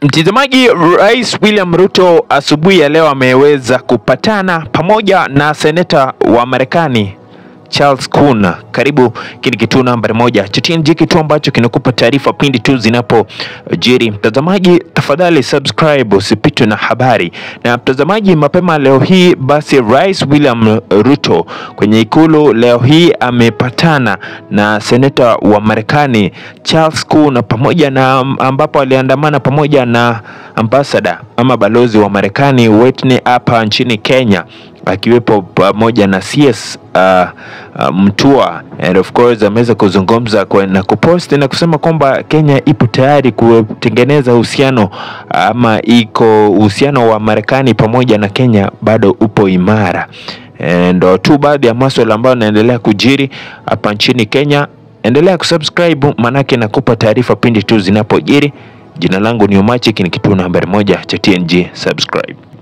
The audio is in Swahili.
Mtazamaji, Rais William Ruto asubuhi ya leo ameweza kupatana pamoja na seneta wa Marekani Charles Kuna. Karibu kini kituo nambari moja cha TNG, kituo ambacho kinakupa taarifa pindi tu zinapojiri. Mtazamaji, tafadhali subscribe usipitwe na habari. Na mtazamaji, mapema leo hii basi Rais William Ruto kwenye ikulu leo hii amepatana na seneta wa Marekani Charles Kuna pamoja na ambapo aliandamana pamoja na ambassador ama balozi wa Marekani Whitney hapa nchini Kenya akiwepo pamoja na CS uh, uh, Mtua and of course ameweza kuzungumza kwa, na kupost na kusema kwamba Kenya ipo tayari kutengeneza uhusiano ama iko uhusiano wa Marekani pamoja na Kenya bado upo imara. Ndo tu baadhi ya maswala ambayo yanaendelea kujiri hapa nchini Kenya. Endelea kusubscribe manake nakupa taarifa pindi tu zinapojiri. Jina langu ni Omachi, ni kituo nambari moja cha TNG. Subscribe.